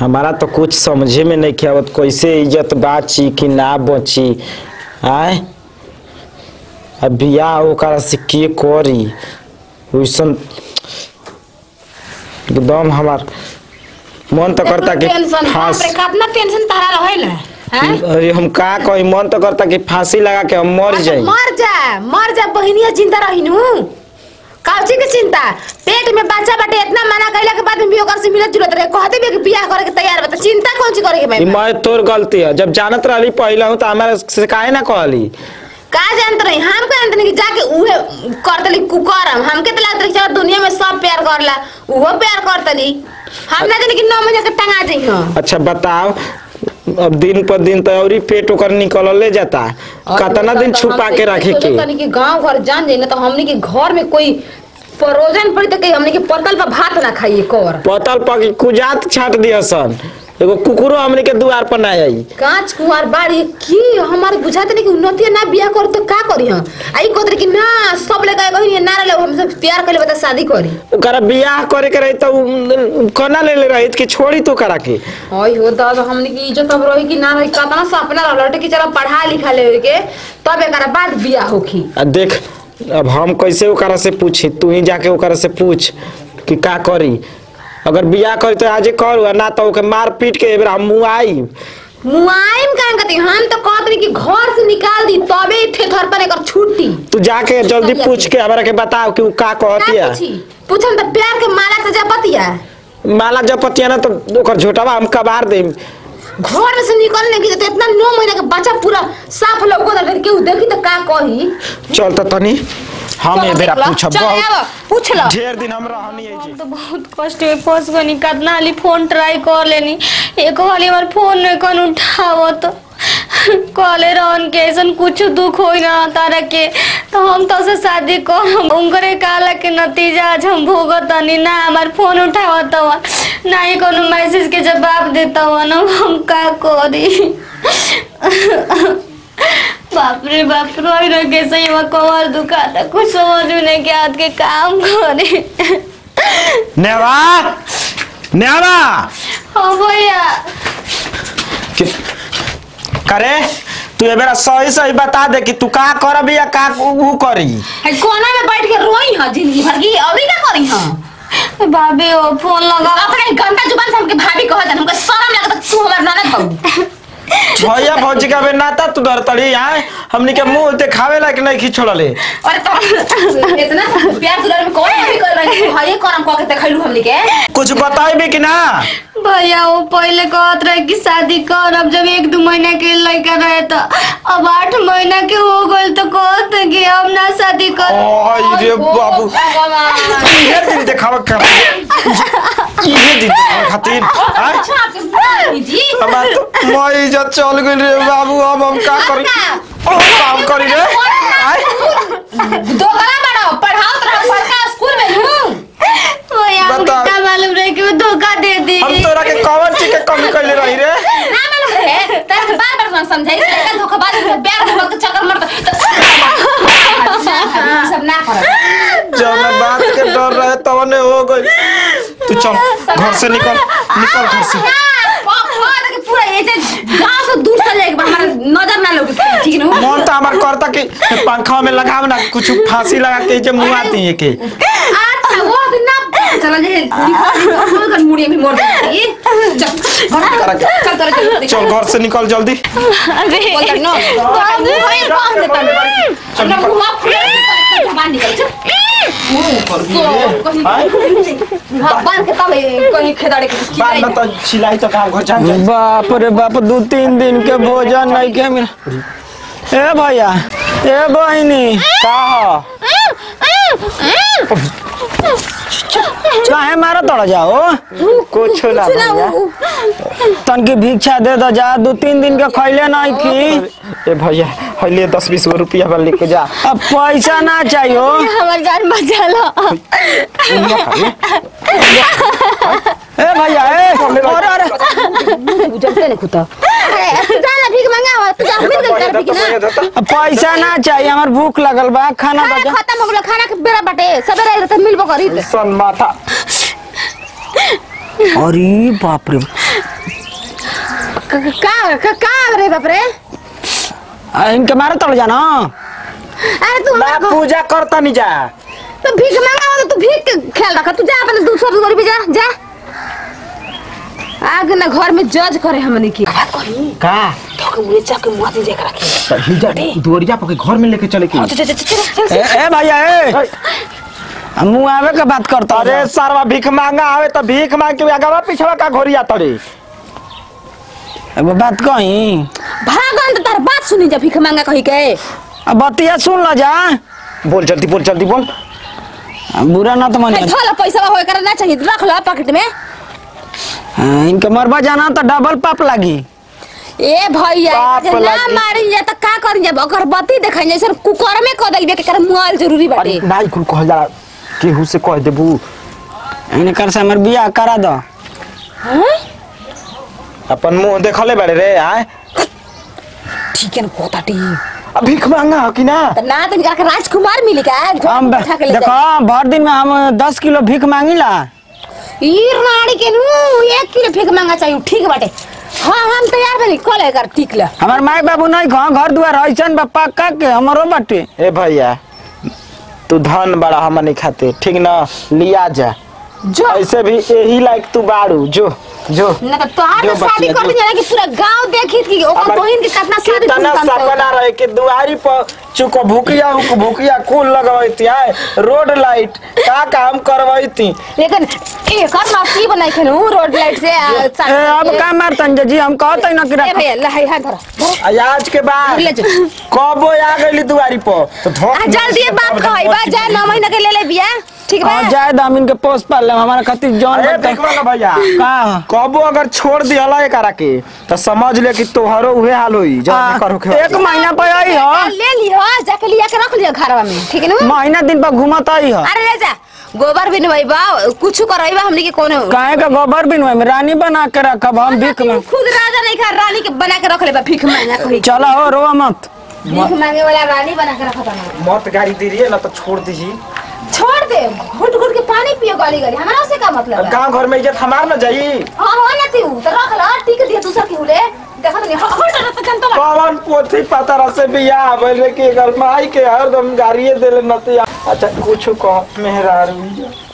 हमारा तो कुछ समझे में नहीं आवत कैसे इज्जत बाची कि ना बची आय अब बियाह ओकरा से के करी वैसन एकदम हमार मन तो करता कि टेंशन फांस बाप रे कितना टेंशन तारा रहेला हैं अरे हम का कही मन तो करता कि फांसी लगा के हम मर अच्छा, जाई मर जा मर जा बहिनिया जिंदा रहिनु काउची के चिंता पेट में बच्चा बाटे इतना मना कइला के बाद में भी ओकर से मिलत जुलत रहे कहते भी कि बियाह करे के तैयार बा त चिंता कौन सी करे के ई भाई मैं तोर गलती है जब जानत रहली पहले हूँ तो हमारे से काहे ना कहली का जानत रही हम को जानत नहीं कि जाके उहे कर देली कुकरम हमके तो लागत रही कि दुनिया में सब प्यार करला उहो प्यार करतली हम ना जानी कि नौ महीने के टंगा जई हो अच्छा बताओ अब दिन पर दिन तो और ही पेट ओकर निकलले जाता कितना दिन छुपा के रखे के तनी कि गांव घर जान जाई ना तो हमनी के घर में कोई परोजन पड़ी तो कहीं हमनी के पतल पर भात ना खाइए कर पतल पकी कुजात छाट दिया सन एगो कुकुरो हमने के दुआर पर ना आई कांच कुंवार बाड़ी की हमारे बुझाते नहीं कि उन्नति ना बियाह कर तो का करी हम आई कहते कि ना सब लेके कहीं ना रहे हमसे प्यार कर ले बता शादी करी ओकरा बियाह करे के रही तो उ- कना ले ले रही कि छोड़ी तो करा के ओय हो दादा हमनी की इज्जत अब रही कि ना रही कतना सपना रहल कि चलो पढ़ा लिखा ले के तब एकरा बाद बियाह होखी आ देख अब हम कैसे ओकरा से पूछी तू ही जाके ओकरा से पूछ कि का करी अगर बियाह करी तो आजे करू आ ना तो ओके मार पीट के एबरा हम मुआई मुआइम काहे कहती हम तो कहत रही कि घर से निकाल दी तबे थे घर पर एकर छुट्टी तू जाके जल्दी पूछ के हमरा के बताओ कि उ का कहती का है पूछी पूछम तो प्यार के माला से जपतिया माला जब पतिया ना तो ओकर झोटावा हम कबार देम घर में से निकलने की तो इतना नौ महीने का बच्चा पूरा साफ लौको था केहू देखी तो का कही चल तो तनी हम ए बेरा पूछब चल बहुत आब, पूछ लो ढेर दिन हम रहनी है जी तो बहुत कष्ट में फंस गनी कितना हाली फोन ट्राई कर लेनी एक हाली हमार फोन नहीं कौन उठावो तो कॉले रहन के ऐसा कुछ दुख हो ना तारा के तो हम तो से शादी कर उनकरे काला के नतीजा आज हम भोगतनी ना हमार फोन उठावत हुआ ना ही कोनो मैसेज के जवाब देता हुआ ना हम का करी बाप रे बाप रोई रोई के सही में कमर दुखाता कुछ समझ में नहीं के हाथ के काम करे नेवा नेवा हाँ भैया कि- करे तू ए बेरा सही सही बता दे कि तू का करबी या का उ करी है कोना में बैठ के रोई हां जिंदगी भर की अभी का करी हां भाभी वो फोन लगा अपने गंदा जुबान से हमके भाभी कहत हन हमके शर्म लगता तू हमर ननद बहू भैया भौजी का बे नाता तू डरतड़ी आए हमनी के मुंह देखावे लायक नहीं खिछोड़ले अरे तो इतना प्यार दुलार में कौन भी कर रही है ये करम कह के देखैलू हमनी के कुछ बताइबे कि ना भैया वो पहले कहत रहे कि शादी कर अब जब एक दो महीना के लड़का रहे तो अब आठ महीना के हो गए तो कहत कि अब ना शादी कर ओय रे बाबू भगवान इहे दिन देखावा कर इहे दिन देखावा खातिर आय अच्छा आपके बुआ जी हमार तो मोई इज्जत चल गइल रे बाबू अब हम का करी ओ काम करी रे आय दोगला बड़ो पढ़ाओ तरह पढ़का स्कूल में हूं भैया हमको बता। क्या मालूम रहे कि वो धोखा दे दी हम तोरा के कौन चीज के कमी कइले रही रे ना मालूम रहे तेरे बार बार समझाई लड़का धोखाबाज है प्यार के वक्त चक्कर मारता तो सब ना कर जब बात के डर रहे तब ने हो गई तू चल घर से निकल निकल घर से पूरा ये जे गांव से दूर चले जाएगा हमारा नजर ना लगे ठीक है ना मन तो हमार करता कि पंखा में लगाव ना कुछ फांसी लगा के जे मुंह आती है के अच्छा वो दिन ना चला जे कर मुड़िए भी मोड़ देती चल घर चल कर चल चल घर से निकल जल्दी अरे बोल कर नो मुंह बांध देता चल ना मुंह बांध निकल चल आय बांध के तब कहीं खेदाड़े के बाद में तो सिलाई तो काम घर जान जाए बाप रे बाप दू तीन दिन के भोजन नहीं के मिला ए भैया ए बहिनी का हो काहे मारा तोड़ जाओ कुछ ना भैया तनकी भिक्षा दे दो जा दू तीन दिन के खैले नहीं की ए भैया हइले दस बीस गो रुपया वाला लेके जा अब पैसा ना चाहिए हमार जान बचा लो ए भैया ए अरे अरे बुझते नहीं खुदा जाला भीख मांगा तू जा मिल गई कर भीख ना अब पैसा ना चाहिए हमार भूख लगल बा खाना खाना बजा खत्म हो गलो खाना के बेरा बाटे सबेरे आइल त मिलबो करी सन माथा अरे बाप रे क- का का का रे बाप रे आ, इनके मारे तड़ जाना अरे तू ना पूजा करता नहीं जा तो भीख मांगा हो तो तू भीख के ख्याल रखा तू जा अपने दूसरा दूसरी पे जा जा आगे ना घर में जज करे हमने की बात करी का तो के मुझे चाके मुंह दे जेकरा के हिजा दुवरिया पके घर में लेके चले की चल चल चल चल ए, ए भैया ए आ, मुँह आवे के बात करता अरे सरवा भीख मांगा आवे तो भीख मांग के आगवा पिछवा का घोरिया तड़े एगो बात कही भागन तो तार बात सुनी जा भीख मांगा कही के अब बतिया सुन ल जा बोल जल्दी बोल जल्दी बोल आ, बुरा ना तो मन है थोड़ा पैसा होए करे ना चाहिए रख लो पॉकेट में हाँ, इनके मरबा जाना तो डबल पाप लागी ए भैया बाप जे ना लागी। मारी जा त का करी जा अगरबत्ती देखाई जैसे कुकर में क देबे के कर मुआल जरूरी बाटे अरे नाई कुल कह जा केहू से कह देबू इन्हें कर से हमर बियाह करा दो हैं? अपन मुंह देखले बाड़े रे आए ठीक है ना कोताटी अब भीख मांगा हो कि ना त ना तो जाके राजकुमार मिली का घर हम में बैठा के ले देखो जा भर दिन में हम दस किलो भीख मांगिला ई रानी के नु एक किलो भीख मांगा चाहिए ठीक बाटे हां हम तैयार बनी कॉल कर ठीक ले हमार माई बाबू नहीं खा घर दुआर ऐसन बा पक्का के हमरो बाटे ए भैया तू धन बड़ा हमनी खाते ठीक ना लिया जा जो ऐसे भी यही लायक तू बाड़ू जो जो ना तो तोहार जो तो शादी बचिया, कर जो। दी जाना कि पूरा गांव देखी थी ओकर हमार बहिन के कितना शादी कितना धूमधाम से सपना होता। रहे कि दुआरी पर चुको भूकिया उक भूकिया कुल लगवैती आए रोड लाइट का काम करवैती लेकिन एकर नसीब नहीं खेलू रोड लाइट से आ, ए, साथ- अब का मारतन जी हम कहते ना कि ए रख भैया लहाई हाथ धरा धरा। आ आज के बाद ले जो। कबो आ गईली दुआरी पर तो आ धोख जल्दी बाप कहई बा जा नौ महीना के ले ले बिया ठीक बा और जाए दाम इनके पोस्ट पाल ले हमारा खातिर जौन अरे बनता- देखो ना भैया का कबो अगर छोड़ दिया एकरा के तो समझ ले कि तोहरो उहे हाल होई जब आ, करो के एक महीना पे आई हो ले लियो जाके लिया के रख लियो घरवा में ठीक है ना महीना दिन पर घूमत आई हो अरे ले जा गोबर भी नहीं बा कुछ करई बा हमनी के कोनो काहे का गोबर बिन में रानी बना के रखब हम भीख में खुद राजा नहीं खा रानी के बना के रख ले बा भीख मांगा कही चलो हो रो मत भीख मांगे वाला रानी बना के रखा था मत गाड़ी दे रही है ना तो छोड़ दीजिए छोड़ दे घुट घुट के पानी पियो गाली गाली हमारा से का मतलब है गांव घर में इज्जत हमार ना जाई हां हो ना तू तो रख ला ठीक दिया दूसरा की हुले देखा तो नहीं हट हट तो जनता कौन पोथी पतर से बियाह भइले के घर माई के हरदम गाड़िए देले नतिया अच्छा कुछ कह मेहरारू